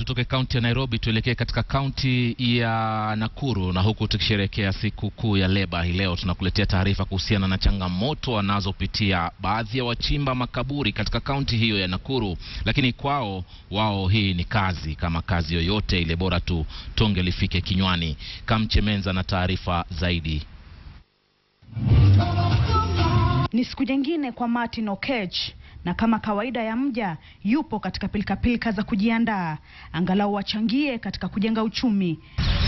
tutoke kaunti ya Nairobi tuelekee katika kaunti ya Nakuru, na huku tukisherehekea siku kuu ya leba hii leo, tunakuletea taarifa kuhusiana na changamoto wanazopitia baadhi ya wachimba makaburi katika kaunti hiyo ya Nakuru. Lakini kwao wao hii ni kazi kama kazi yoyote ile, bora tu tonge lifike kinywani. Kamchemenza na taarifa zaidi. Ni siku nyingine kwa Martin Okech na kama kawaida ya mja yupo katika pilikapilika za kujiandaa angalau wachangie katika kujenga uchumi.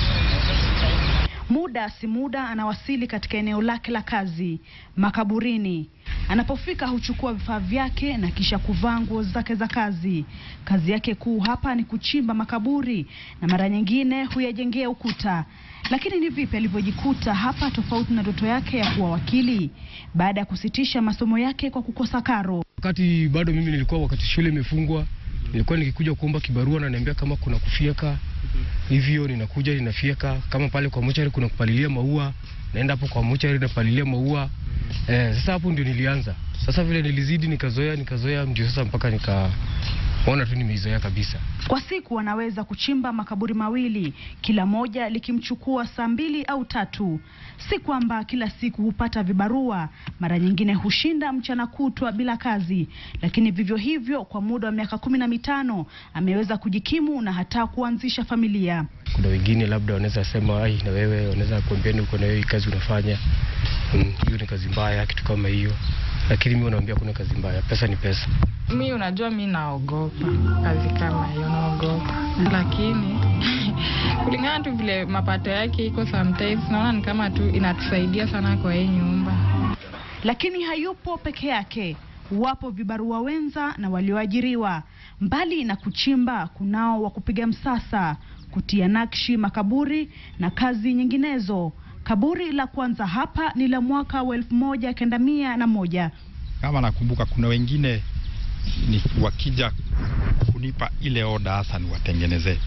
Muda si muda anawasili katika eneo lake la kazi makaburini. Anapofika huchukua vifaa vyake na kisha kuvaa nguo zake za kazi. Kazi yake kuu hapa ni kuchimba makaburi na mara nyingine huyajengea ukuta. Lakini ni vipi alivyojikuta hapa tofauti na ndoto yake ya kuwa wakili baada ya kusitisha masomo yake kwa kukosa karo? Wakati bado mimi nilikuwa, wakati shule imefungwa, nilikuwa nikikuja kuomba kibarua na niambia kama kuna kufyeka hivyo, ninakuja ninafyeka. Kama pale kwa mochari kuna kupalilia maua, naenda hapo kwa mochari napalilia maua. Eh, sasa hapo ndio nilianza. Sasa vile nilizidi nikazoea, nikazoea ndio sasa mpaka nikaona tu nimeizoea kabisa. Kwa siku anaweza kuchimba makaburi mawili, kila moja likimchukua saa mbili au tatu. Si kwamba kila siku hupata vibarua, mara nyingine hushinda mchana kutwa bila kazi, lakini vivyo hivyo kwa muda wa miaka kumi na mitano ameweza kujikimu na hata kuanzisha familia. Kuna wengine labda wanaweza sema ai, na wewe wanaweza kuambia uko na hiyo kazi unafanya hiyo mm, ni kazi mbaya, kitu kama hiyo, lakini mimi naambia kuna kazi mbaya, pesa ni pesa. Mi unajua, mi naogopa kazi kama hiyo, naogopa lakini kulingana tu vile mapato yake iko, sometimes naona ni kama tu inatusaidia sana kwa hii nyumba. Lakini hayupo peke yake, wapo vibarua wenza na walioajiriwa. Mbali na kuchimba, kunao wa kupiga msasa, kutia nakshi makaburi na kazi nyinginezo. Kaburi la kwanza hapa ni la mwaka wa elfu moja kenda mia na moja. Kama nakumbuka, kuna wengine ni wakija kunipa ile oda hasa niwatengenezee,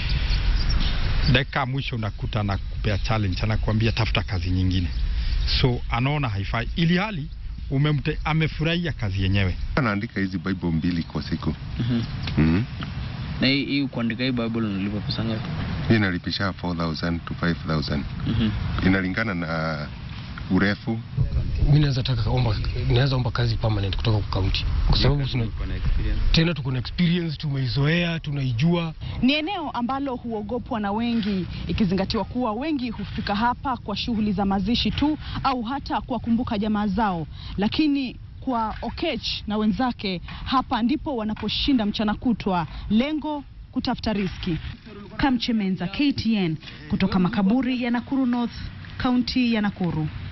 dakika mwisho unakuta na kupea challenge, anakuambia tafuta kazi nyingine, so anaona haifai, ili hali umemte, amefurahia kazi yenyewe. Anaandika hizi Bible mbili kwa siku. Mhm. Mm. Na hii hii kuandika hii Bible unalipa pesa ngapi? Hii nalipisha 4000 to 5000. Mhm. Inalingana na urefu. Mimi naweza taka omba, naweza omba kazi permanent kutoka kwa county kwa sababu tuna, tena tuko na experience, tumeizoea, tunaijua. Ni eneo ambalo huogopwa na wengi, ikizingatiwa kuwa wengi hufika hapa kwa shughuli za mazishi tu au hata kuwakumbuka jamaa zao, lakini kwa Okech na wenzake hapa ndipo wanaposhinda mchana kutwa, lengo kutafuta riski. Kamchemenza, KTN, kutoka makaburi ya Nakuru North, kaunti ya Nakuru.